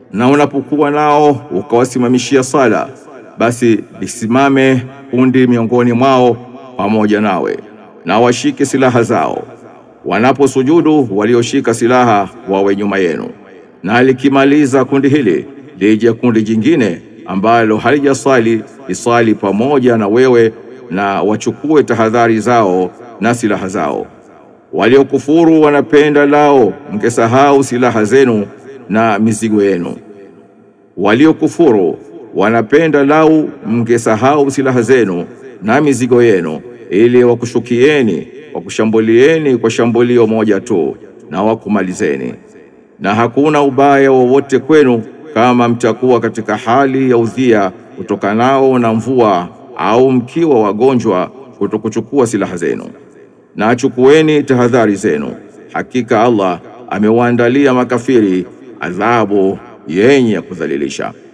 na unapokuwa nao ukawasimamishia sala, basi lisimame kundi miongoni mwao pamoja nawe, na washike silaha zao. Wanaposujudu, walioshika silaha wawe nyuma yenu, na likimaliza kundi hili lije kundi jingine ambalo halijaswali liswali pamoja na wewe, na wachukue tahadhari zao na silaha zao. Waliokufuru wanapenda lao mkesahau silaha zenu na mizigo yenu. Waliokufuru wanapenda lau mngesahau silaha zenu na mizigo yenu, ili wakushukieni wakushambulieni kwa shambulio moja tu na wakumalizeni. Na hakuna ubaya wowote kwenu kama mtakuwa katika hali ya udhia utokanao na mvua au mkiwa wagonjwa kutokuchukua silaha zenu. Na chukueni tahadhari zenu, hakika Allah amewaandalia makafiri adhabu yenye kudhalilisha.